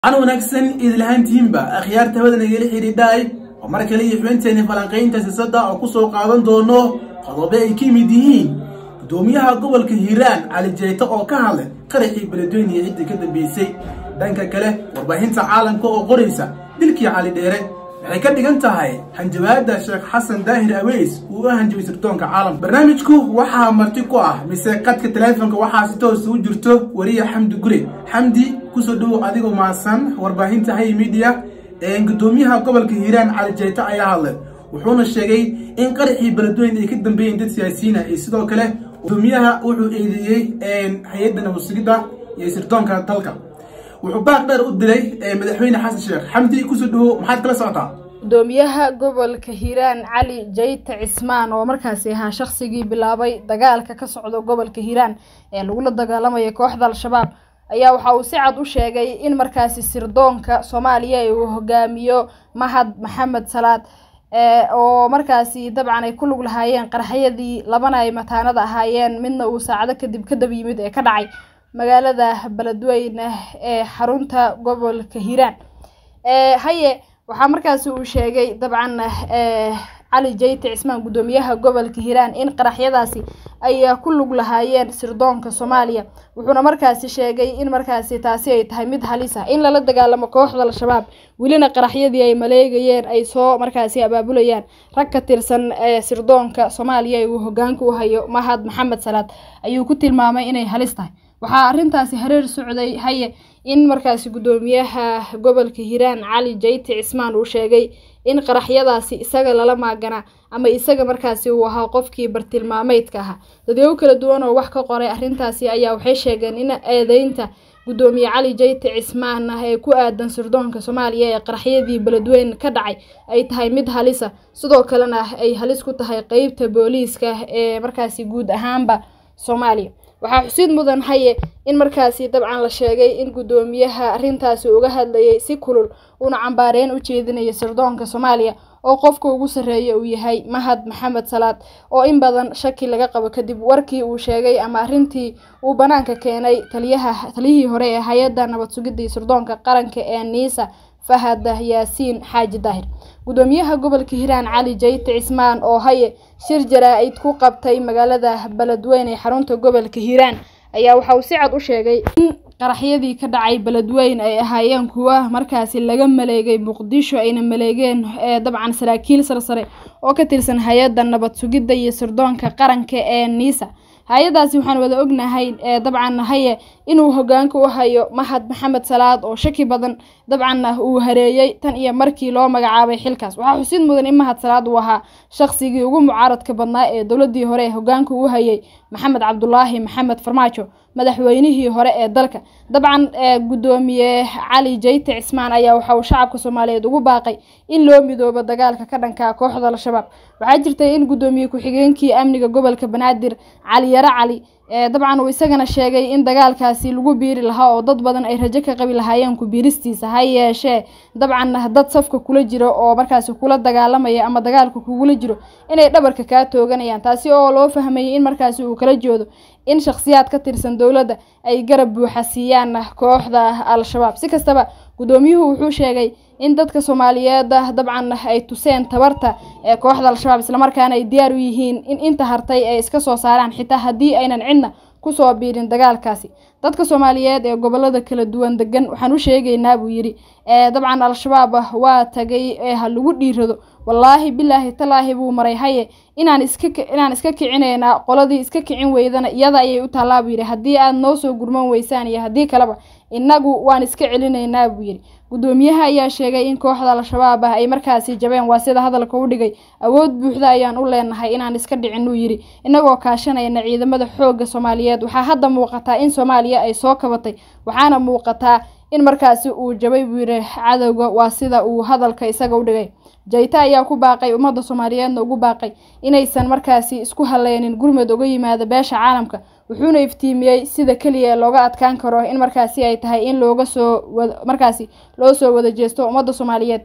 an wanaagsan idilhaantiinba akhyaarta hawadana igala xidhiidhaay oo mar kale iyo xubinteeni falanqaynta siyaasadda oo ku soo qaadan doono qodobo ay ka mid yihiin guddoomiyaha gobolka hiiraan cali jeyto oo ka hadlay qaraxii beledweyne iyo ciddii ka dambeysay dhanka kale warbaahinta caalamka oo qoraysa dilkii cali dheere waxay ka dhigan tahay hanjabaada sheekh xasan daahir aweys uu u hanjabay sirdoonka caalamka barnaamijku waxaa marti ku ah mise qadka teleefonka waxaa si toos u jirto wariya xamdi gure xamdi kusoo dhowow adigoo maasan warbaahinta hay media guddoomiyaha gobolka hiiraan cali jeyto ayaa hadlay wuxuuna sheegay in qaraxii beledweyne ay ka dambeeyeen dad siyaasiyiina iyo sidoo kale guddoomiyaha wuxuu eedeeyey hay-adda nabadsugidda iyo sirdoonka dalka wuxuu baaq dheer u dilay madaxweyne xasan sheekh xamdi kusoo dhowow maxaad kala socotaa gudoomiyaha gobolka hiiraan cali jeyte cismaan oo markaasi ahaa shaqsigii bilaabay dagaalka ka socda gobolka hiiraan ee lagula dagaalamaya kooxda al-shabaab ayaa waxa uu si cad u sheegay in markaasi sirdoonka soomaaliya uu hogaamiyo mahad maxamed salaad oo markaasi dabcan ay ku lug lahaayeen qaraxyadii labana ay mataanada ahaayeen midna uu saacado kadib kadab yimid ee ka dhacay magaalada beledweyne ee xarunta gobolka hiiraan haye waxaa markaasi uu sheegay dabcan cali jeyte cismaan guddoomiyaha gobolka hiiraan in qaraxyadaasi ay ku lug lahaayeen sirdoonka soomaaliya wuxuuna markaasi sheegay in markaasi taasi ay tahay mid halis ah in lala dagaalamo kooxda al-shabaab welina qaraxyadii ay maleegayeen ay soo markaasi abaabulayaan rag ka tirsan sirdoonka soomaaliya uu hogaanka u hayo mahad maxamed salaad ayuu ku tilmaamay inay halis tahay waxaa arrintaasi hareer socday haye in markaasi guddoomiyaha gobolka hiiraan cali jeyte cismaan uu sheegay in qaraxyadaasi isaga lala maaganaa ama isaga markaasi uu ahaa qofkii bartilmaameydka ahaa dadweyne kala duwan oo wax ka qoray arrintaasi ayaa waxay sheegeen in eedeynta guddoomiye cali jeyte cismaan ah ee ku aadan sirdoonka soomaaliya ee qaraxyadii beledweyne ka dhacay ay tahay mid halisa sidoo kalena ay halis ku tahay qeybta booliiska ee markaasi guud ahaanba soomaaliya waxaa xusid mudan haye in markaasi dabcan la sheegay in guddoomiyaha arrintaasi uga hadlayay si kulul uuna cambaareyn u jeedinayo sirdoonka soomaaliya oo qofka ugu sarreeya uu yahay mahad maxamed salaad oo in badan shaki laga qabo kadib warkii uu sheegay ama arrintii uu banaanka keenay taliyaha taliyihii hore ee hay-adda nabad sugidda iyo sirdoonka qaranka ee niisa fahad yaasiin xaaji daahir guddoomiyaha gobolka hiiraan cali jeyte cismaan oo haye shir jaraa-id ku qabtay magaalada beledweyne ee xarunta gobolka hiiraan ayaa waxa uu si cad u sheegay in qaraxyadii ka dhacay beledweyne ay ahaayeen kuwa markaasi laga maleegay muqdisho ayna maleegeen dabcan saraakiil sarsare oo ka tirsan hay-adda nabad sugidda iyo sirdoonka qaranka ee niisa hay-adaasi waxaan wada ognahay dabcan haye inuu hogaanka u hayo mahad maxamed salaad oo shaki badan dabcanna uu hareeyey tan iyo markii loo magacaabay xilkaas waxaa xusid mudan in mahad salaad uu ahaa shaqsigii ugu mucaaradka badnaa ee dowladii hore ee hogaanka u hayay maxamed cabdulaahi maxamed farmaajo madaxweynihii hore ee dalka dabcan guddoomiye cali jeyte cismaan ayaa waxa uu shacabka soomaaliyeed ugu baaqay in loo midoobo dagaalka ka dhanka kooxda al-shabaab waxaa jirtay in guddoomiye ku-xigeenkii amniga gobolka banaadir cali yare cali dabcan uu isagana sheegay in dagaalkaasi lagu biiri lahaa oo dad badan ay rajo ka qabi lahaayeen ku biiristiisa ha yeeshee dabcan dad safka kula jiro oo markaasi kula dagaalamaya ama dagaalka kugula jiro inay dhabarka kaa tooganayaan taasi oo loo fahmayay in markaasi uu kala joodo in shakhsiyaad ka tirsan dowladda ay garab buuxa siiyaan kooxda al-shabaab si kastaba guddoomiyuhu wuxuu sheegay in dadka soomaaliyeed dabcan ay tuseen tabarta ee kooxda al-shabaab islamarkaana ay diyaar u yihiin in inta hartay ay iska soo saaraan xitaa haddii aynan cidna kusoo biirin dagaalkaasi dadka soomaaliyeed ee gobolada kala duwan degan waxaan u sheegaynaa buu yidhi dabcan al-shabaab waa tagay ee ha lagu dhiirado wallaahi bilaahi talaahi buu maray haye inaan iska inaan iska kicinaynaa qoladii iska kicin weydana iyada ayay u taallaa buu yidhi haddii aad noo soo gurman weysaan iyo haddii kaleba innagu waan iska celinaynaa buu yidhi guddoomiyaha ayaa sheegay in kooxda al-shabaab ah ay markaasi jabeen waa sida hadalka u dhigay awood buuxda ayaan u leenahay inaan iska dhicin uu yidhi inagoo kaashanayna ciidamada xoogga soomaaliyeed waxaa hadda muuqataa in soomaaliya ay soo kabatay waxaana muuqataa in markaasi uu jabay buu yidhi cadowga waa sida uu hadalka isaga u dhigay jayte ayaa ku baaqay ummadda soomaaliyeedna ugu baaqay inaysan markaasi isku haleynin gurmud uga yimaada beesha caalamka wuxuuna iftiimiyey sida keliya looga adkaan karo in markaasi ay tahay in looga soo markaasi loo soo wada jeesto ummadda soomaaliyeed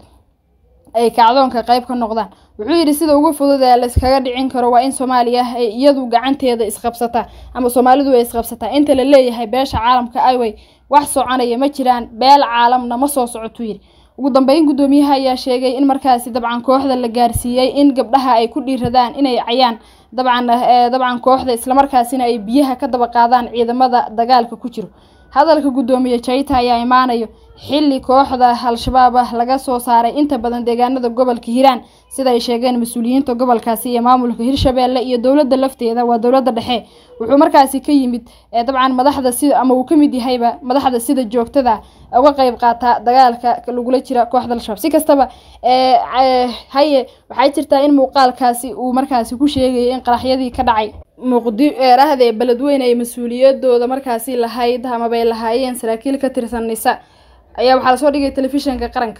ay kacdoonka qayb ka noqdaan wuxuu yidhi sida ugu fudud ee layskaga dhicin karo waa in soomaaliya ay iyadu gacanteeda isqabsataa ama soomaalidu ay isqabsataa inta la leeyahay beesha caalamka ayway wax soconaya ma jiraan beel caalamna ma soo socotuu yidhi ugu dambeyn guddoomiyaha ayaa sheegay in markaasi dabcan kooxda la gaarsiiyey in gabdhaha ay ku dhiiradaan inay cayaan dabcan dabcan kooxda islamarkaasina ay biyaha ka daba qaadaan ciidamada dagaalka ku jiro hadalka guddoomiye jaita ayaa imaanayo xilli kooxda al-shabaab ah laga soo saaray inta badan deegaanada gobolka hiiraan sida ay sheegeen mas-uuliyiinta gobolkaasi iyo maamulka hirshabeelle iyo dowladda lafteeda waa dowladda dhexe wuxuu markaasi ka yimid dabcan madaxda sida ama uu ka mid yahayba madaxda sida joogtada uga qeyb qaata dagaalka lagula jira kooxda al-shabaab si kastaba haye waxay jirtaa in muuqaalkaasi uu markaasi ku sheegayay in qaraxyadii ka dhacay muqdi eerahde beledweyne ay mas-uuliyadooda markaasi lahayd amabay lahaayeen saraakiil ka tirsan nisa ayaa waxaa lasoo dhigay telefishinka qaranka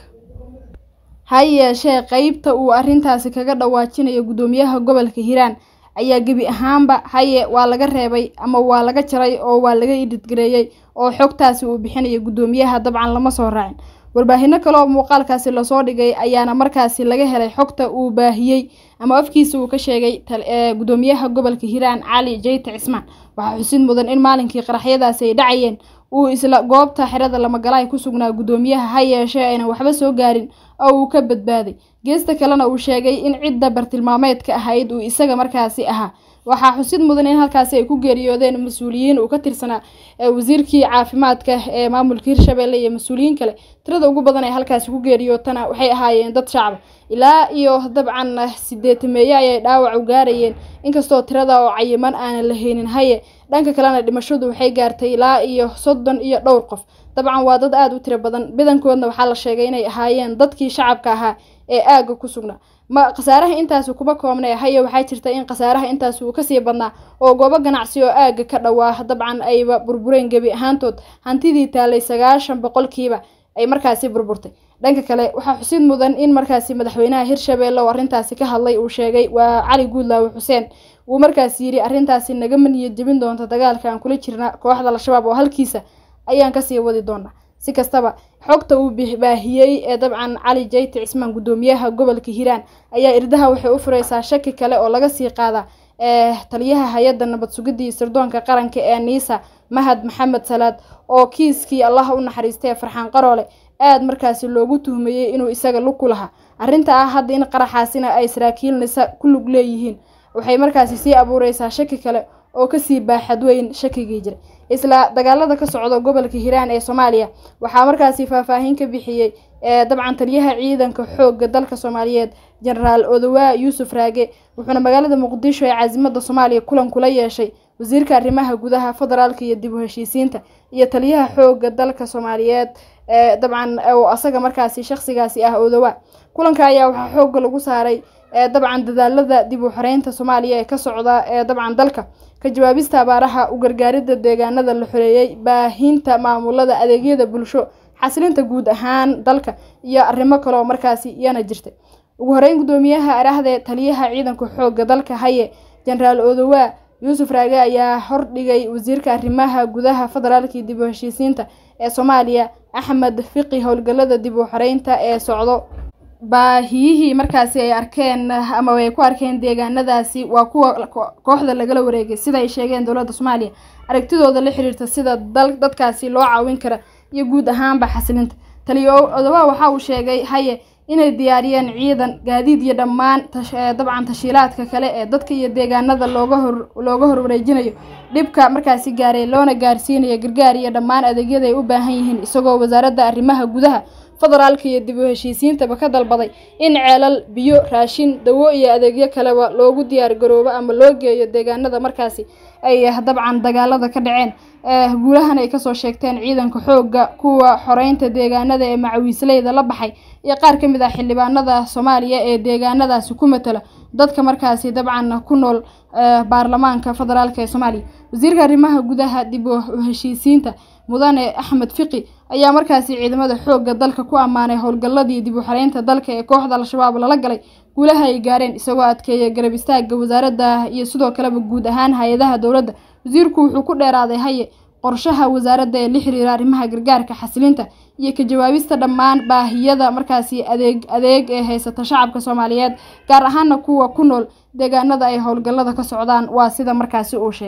ha yeeshee qeybta uu arrintaasi kaga dhawaajinayo guddoomiyaha gobolka hiiraan ayaa gebi ahaanba haye waa laga reebay ama waa laga jaray oo waa laga idhidgareeyey oo xogtaasi uu bixinayo guddoomiyaha dabcan lama soo raacin warbaahino kale oo muuqaalkaasi lasoo dhigay ayaana markaasi laga helay xogta uu baahiyey ama afkiisa uu ka sheegay guddoomiyaha gobolka hiiraan cali jayte cismaan waxaa xusid mudan in maalinkii qaraxyadaasi ay dhacayeen uu isla goobta xerada lamagalaay ku sugnaa guddoomiyaha ha yeeshee aynan waxba soo gaarin oo uu ka badbaaday geesta kalena uu sheegay in cidda bartilmaameedka ahayd uu isaga markaasi ahaa waxaa xusid mudan in halkaasi ay ku geeriyoodeen mas-uuliyiin uu ka tirsanaa wasiirkii caafimaadka ee maamulka hirshabeelle iyo mas-uuliyiin kale tirada ugu badan ee halkaasi ku geeriyootana waxay ahaayeen dad shacaba ilaa iyo dabcan sideetameeye ayay dhaawac u gaarayeen inkastoo tirada oo cayiman aanan la haynin haye dhanka kalena dhimashadu waxay gaartay ilaa iyo soddon iyo dhowr qof dabcan waa dad aada u tiro badan badankoodna waxaa la sheegay inay ahaayeen dadkii shacabka ahaa ee aagga ku sugnaa ma khasaaraha intaasi kuma koobnay haye waxaa jirta in khasaaraha intaasi uu kasii badnaa oo goobo ganacsi oo aagga ka dhowaa dabcan ayba burbureen gebi ahaantood hantidii taalay sagaashan boqolkiiba ay markaasi burburtay dhanka kale waxaa xusid mudan in markaasi madaxweynaha hirshabeelle oo arrintaasi ka hadlay uu sheegay waa cali guudlaawe xuseen uu markaasi yidhi arrintaasi nagama niyad jebin doonta dagaalka aan kula jirna kooxda al-shabaab oo halkiisa ayaan kasii wadi doonaa si kastaba xogta uu baahiyey ee dabcan cali jayte cismaan guddoomiyaha gobolka hiiraan ayaa irdaha waxay u fureysaa shaki kale oo laga sii qaadaa ee taliyaha hay-adda nabad sugidii sirdoonka qaranka ee niisa mahad maxamed salaad oo kiiskii allaha u naxariistay ee farxaan qaroole aada markaasi loogu tuhmayey inuu isaga lug ku lahaa arrinta ah hadda in qaraxaasina ay saraakiil nisa ku lug leeyihiin waxay markaasi sii abuureysaa shaki kale oo kasii baaxad weyn shakigii jiray isla dagaalada ka socda gobolka hiiraan ee soomaaliya waxaa markaasi faahfaahin ka bixiyey dabcan taliyaha ciidanka xoogga dalka soomaaliyeed jenaraal odowaa yuusuf raage wuxuuna magaalada muqdisho ee caasimada soomaaliya kulan kula yeeshay wasiirka arrimaha gudaha federaalka iyo dib u heshiisiinta iyo taliyaha xoogga dalka soomaaliyeed dabcan oo asaga markaasi shaqsigaasi ah odowaa kulanka ayaa waxaa xoogga lagu saaray dabcan dadaalada dib u xoreynta soomaaliya ee ka socda ee dabcan dalka ka jawaabista abaaraha u gargaaridda deegaanada la xoreeyey baahinta maamulada adeegyada bulsho xasilinta guud ahaan dalka iyo arrimo kaleoo markaasi iyana jirtay ugu horeyn guddoomiyaha arahdee taliyaha ciidanka xoogga dalka haye jenaraal odowaa yuusuf raage ayaa hordhigay wasiirka arrimaha gudaha federaalka iyo dib u heshiisiinta ee soomaaliya axmed fiqi howlgalada dib u xoreynta ee socdo baahiyihii markaasi ay arkeen ama ay ku arkeen deegaanadaasi waa kuwa kooxda lagala wareegay sida ay sheegeen dowladda soomaaliya aragtidooda la xiriirta sida dadkaasi loo caawin kara iyo guud ahaanba xasilinta taliyo odowaa waxa uu sheegay haye inay diyaariyeen ciidan gaadiid iyo dhammaan dabcan tashiilaadka kale ee dadka iyo deegaanada looga hor looga horwareejinayo dhibka markaasi gaaray loona gaarsiinayo gargaar iyo dhammaan adeegyada ay u baahan yihiin isagoo wasaaradda arrimaha gudaha federaalka iyo dib u heshiisiintaba ka dalbaday in ceelal biyo raashin dawo iyo adeegyo kaleba loogu diyaar garoobo ama loo geeyo deegaanada markaasi ay dabcan dagaalada ka dhaceen guulahan ay kasoo sheegteen ciidanka xoogga kuwa xoreynta deegaanada ee macawiisleyda la baxay iyo qaar ka mid ah xildhibaanada soomaaliya ee deegaanadaasi ku matala dadka markaasi dabcan ku nool baarlamaanka federaalk ee soomaaliya wasiirka arrimaha gudaha dib u heshiisiinta mudane axmed fiqi ayaa markaasi ciidamada xoogga dalka ku ammaanay howlgalladii dib u xoreynta dalka ee kooxda al-shabaab lala galay guulaha ay gaareen isagoo adkeeya garab istaaga wasaaradda iyo sidoo kaleba guud ahaan hay-adaha dowladda wasiirku wuxuu ku dheeraaday haye qorshaha wasaaradda ee la xiriira arrimaha gargaarka xasilinta iyo ka jawaabista dhammaan baahiyada markaasi adeeg adeeg ee haysata shacabka soomaaliyeed gaar ahaana kuwa ku nool deegaanada ay howlgallada ka socdaan waa sida markaasi uu sheegay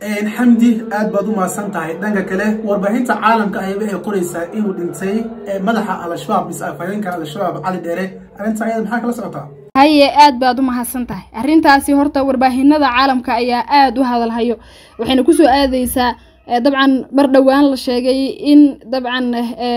xamdi aad baad u mahadsan tahay dhanka kale warbaahinta caalamka ahi waxay qoraysaa inuu dhintay madaxa al-shabaab mise afhayeenka al-shabaab cali dheere arrinta ayada maxaa kala socotaa haye aad baad u mahadsan tahay arrintaasi horta warbaahinada caalamka ayaa aada u hadalhayo waxayna kusoo aadeysaa dabcan mar dhowaan la sheegay in dabcan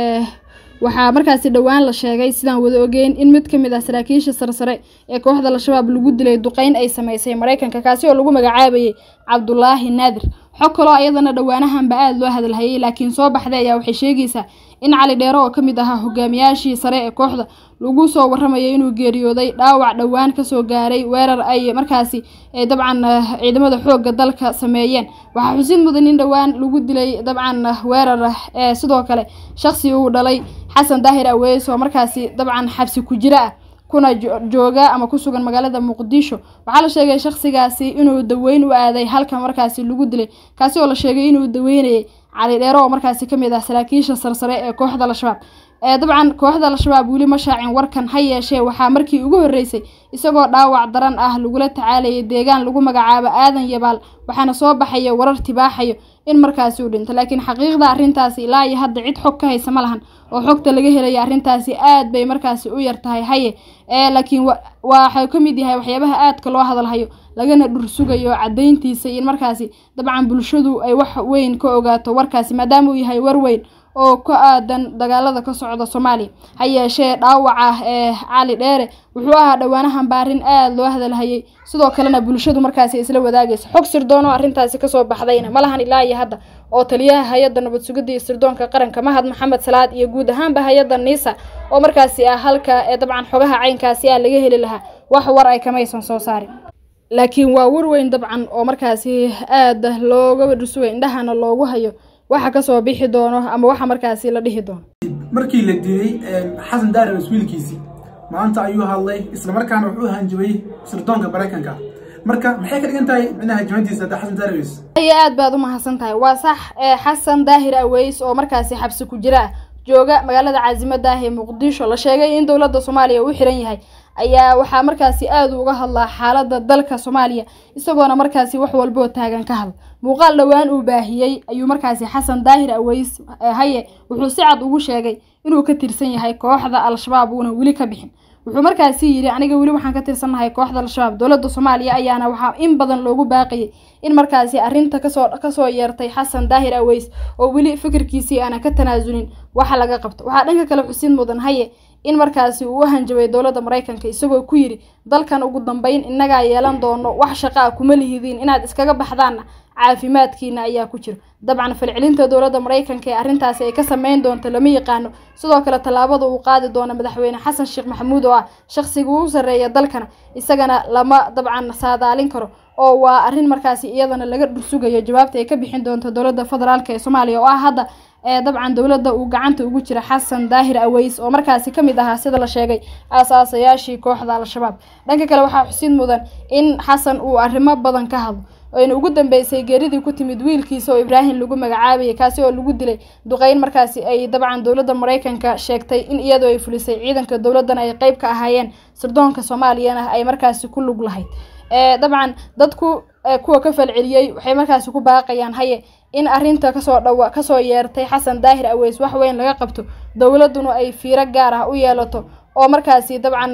waxaa markaasi dhowaan la sheegay sidaan wada ogeyn in mid ka mid ah saraakiisha sarsare ee kooxda al-shabaab lagu dilay duqeyn ay sameysay maraykanka kaasi oo lagu magacaabayay cabdulaahi naadir xog kaloo ayadana dhowaanahanba aada loo hadalhayay laakiin soo baxday ayaa waxay sheegaysaa in cali dheere oo ka mid ahaa hogaamiyaashii sare ee kooxda lagu soo waramayo inuu geeriyooday dhaawac dhowaan kasoo gaaray weerar ay markaasi dabcan ciidamada xoogga dalka sameeyeen waxaa xusid mudan in dhowaan lagu dilay dabcan weerar sidoo kale shaqsi uu dhalay xasan daahir aweys oo markaasi dabcan xabsi ku jiro ah kuna jooga ama ku sugan magaalada muqdisho waxaa la sheegay shakhsigaasi inuu daweyn u aaday halka markaasi lagu dilay kaasi oo la sheegay inuu daweynayay cali dheere oo markaasi kamid ah saraakiisha sarsare ee kooxda al-shabaab dabcan kooxda al-shabaab weli ma shaacin warkan ha yeeshee waxaa markii ugu horreysay isagoo dhaawac daran ah lagula tacaalayay deegaan lagu magacaabo aadan yabaal waxaana soo baxaya warar tibaaxayo in markaasi uu dhinto laakiin xaqiiqda arrintaasi ilaa iyo hadda cid xog ka haysa ma lahan oo xogta laga helaya arrintaasi aad bay markaasi u yar tahay haye laakiin waxau ka mid yahay waxyaabaha aadka loo hadalhayo lagana dhursugayo caddayntiisa in markaasi dabcan bulshadu ay wax weyn ka ogaato warkaasi maadaama uu yahay war weyn oo ka aadan dagaalada ka socda soomaaliya ha yeeshee dhaawaca ee cali dheere wuxuu ahaa dhowaanahan baarin aada loo hadalhayay sidoo kalena bulshadu markaasi isla wadaagaysa xog sirdoonoo arrintaasi kasoo baxdayna malahan ilaa iyo hadda oo taliyaha hay-adda nabad sugidda iyo sirdoonka qaranka mahad maxamed salaad iyo guud ahaanba hay-adda niisa oo markaasi ah halka ee dabcan xogaha caynkaasi ah laga heli lahaa wax war ay kamaysan soo saarin laakiin waa war weyn dabcan oo markaasi aada looga dhusugay indhahana loogu hayo waxa kasoo bixi doono ama waxa markaasi la dhihi doono markii la dilay xasan daarabes wiilkiisii maanta ayuu hadlay islamarkaana wuxuu hanjabay sirdoonka maraykanka marka maxay ka dhigan tahay micnaha jimadiisa hadda xasan daarabes aye aada baad u mahadsan tahay waa sax xasan daahir aweys oo markaasi xabsi ku jira ah jooga magaalada caasimada ah ee muqdisho la sheegay in dowladda soomaaliya uu xiran yahay ayaa waxaa markaasi aada uga hadlaa xaaladda dalka soomaaliya isagoona markaasi wax walboo taagan ka hadla muuqaal dhowaan uu baahiyey ayuu markaasi xasan daahir aweys haye wuxuu si cad ugu sheegay inuu ka tirsan yahay kooxda al-shabaab uuna weli ka bixin wuxuu markaasi yidhi aniga weli waxaan ka tirsannahay kooxda al-shabaab dowladda soomaaliya ayaana waxaa in badan loogu baaqayay in markaasi arrinta kasoo kasoo yeertay xasan daahir aweys oo weli fikirkiisii aana ka tanaasulin waxa laga qabto waxaa dhanka kale xusid mudan haye in markaasi uu u hanjabay dowladda maraykanka isagoo ku yidhi dalkan ugu dambeyn innagaa yeelan doono wax shaqaa kuma lihidiin inaad iskaga baxdaanna caafimaadkiina ayaa ku jiro dabcan falcelinta dowladda maraykanka ee arrintaasi ay ka sameyn doonto lama yaqaano sidoo kale tallaabada uu qaadi doono madaxweyne xasan sheekh maxamuud oo ah shaqsiga u sarreeya dalkana isagana lama dabcan saadaalin karo oo waa arrin markaasi iyadana laga dhursugayo jawaabta ay ka bixin doonto dowladda federaalk ee soomaaliya oo ah hadda ee dabcan dowladda uu gacanta ugu jira xasan daahir aweys oo markaasi ka mid ahaa sida la sheegay aasaasayaashii kooxda al-shabaab dhanka kale waxaa xusid mudan in xasan uu arrimo badan ka hadlo ayna ugu dambeysay geeridii ku timid wiilkiisa oo ibraahim lagu magacaabayay kaasi oo lagu dilay duqeyn markaasi ay dabcan dowladda maraykanka sheegtay in iyadoo ay fulisay ciidanka dowladdana ay qeyb ka ahaayeen sirdoonka soomaaliyana ay markaasi ku lug lahayd dabcan dadku kuwa ka falceliyey waxay markaasi ku baaqayaan haye in arrinta kasoo dhawa kasoo yeertay xasan daahir aweys wax weyn laga qabto dowladduna ay fiiro gaar ah u yeelato oo markaasi dabcan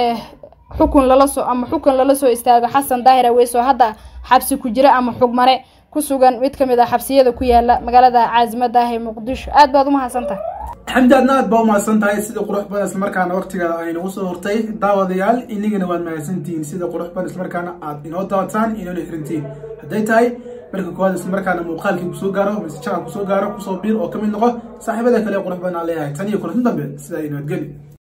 xukun lala soo ama xukun lala soo istaago xasan daahir aweys oo hadda xabsi ku jira ama xugmare ku sugan mid ka mid ah xabsiyada ku yaala magaalada caasimada ah ee muqdisho aad baad u mahadsantahay xamdi aadna aad baa u mahadsan tahay sida qurux badan islamarkaana waqtiga ay nagu soo hortay daawadayaal inigana waad mahadsantihiin sida qurux badan islamarkaana aad inoo daawataan inoona xirintiin hadday tahay marka koowaad islamarkaana muuqaalkii kusoo gaaro mise jacab kusoo gaaro kusoo biir oo ka mid noqo saaxiibada kale qurux badan aan leeyahay tan iyo kulantin dambe sidaa inoo geli